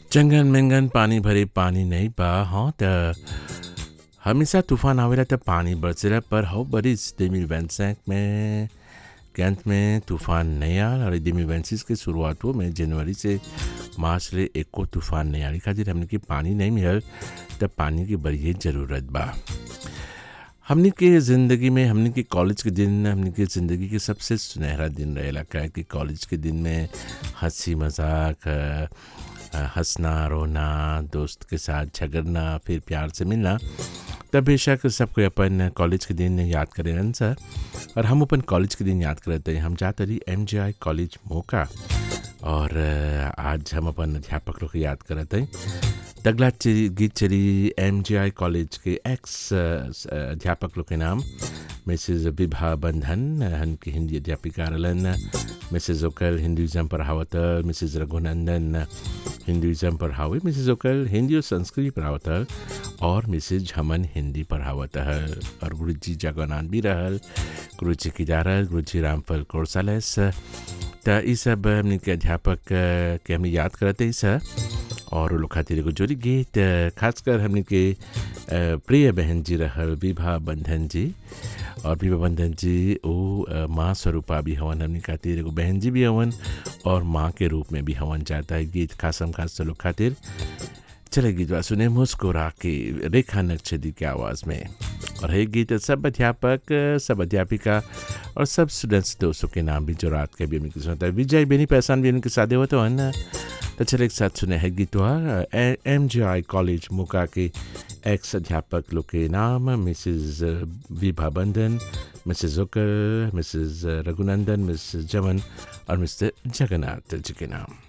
चंगन मेंगन पानी भरे पानी नहीं बा हाँ त हमेशा तूफान आवेला त पानी बरसेला पर हौ बरिस 2025 में के अंत में तूफान नहीं आल और 2026 के शुरुआतों में जनवरी से मार्च ले एको तूफान नहीं आली खातिर हमने के पानी नहीं मिलल तब पानी की बड़ी ज़रूरत बा हमने के ज़िंदगी में हमने के कॉलेज के दिन हमने के ज़िंदगी के सबसे सुनहरा दिन रहेला काहे कि कॉलेज के दिन में हंसी मजाक अ, अ, हंसना रोना दोस्त के साथ झगड़ना फिर प्यार से मिलना तब बेशक सबको अपन कॉलेज के दिन याद करें सर और हम अपन कॉलेज के दिन याद करते हैं हम जाते रही एम कॉलेज मोका और अ, आज हम अपन अध्यापक लोग के याद करते हैं तगला ची- गीत चली एम कॉलेज के एक्स अ, स- अध्यापक लोग के नाम मिसेज विभा बंधन उनकी हिंदी अध्यापिका रहलन मिसेज ओकल हिंदुज़म पढ़ावत मिसेज रघुनंदन हिंदुज़म पढ़ावे मिसेज ओकल हिंदी और संस्कृत पढ़ावत और मिसेज झमन हिंदी पढ़ावत हल और गुरु जी जगन्नाथ भी रहल गुरु जी की दारल गुरु जी रामफल कोरसालस त ई सब हमने के अध्यापक अ, के हम याद करते ही सर और वो लोग खातिर एगो जोड़ी गीत अ, खासकर हमने के अ, प्रिय बहन जी रहल विभा बंधन जी और विभा बंधन जी वो अ, माँ स्वरूपा भी हवन हमने खातिर एगो बहन जी भी हवन और माँ के रूप में भी हवन जाता है गीत खासम खास लोग खातिर चले गीत बा सुने मुस्कुरा के रेखा नक्शदी की आवाज़ में और है गीत सब अध्यापक सब अध्यापिका और सब स्टूडेंट्स दोस्तों के नाम भी जो रात के भी उनकी सुनता है विजय बेनी पहचान भी उनके साथ होते हैं ना तो चले एक साथ सुने है गीत एम जी आई कॉलेज मुका के एक्स अध्यापक लोग के नाम मिसेज विभा बंधन मिसेज ओकर मिसेज रघुनंदन मिसेज जमन और मिस्टर जगन्नाथ जी के नाम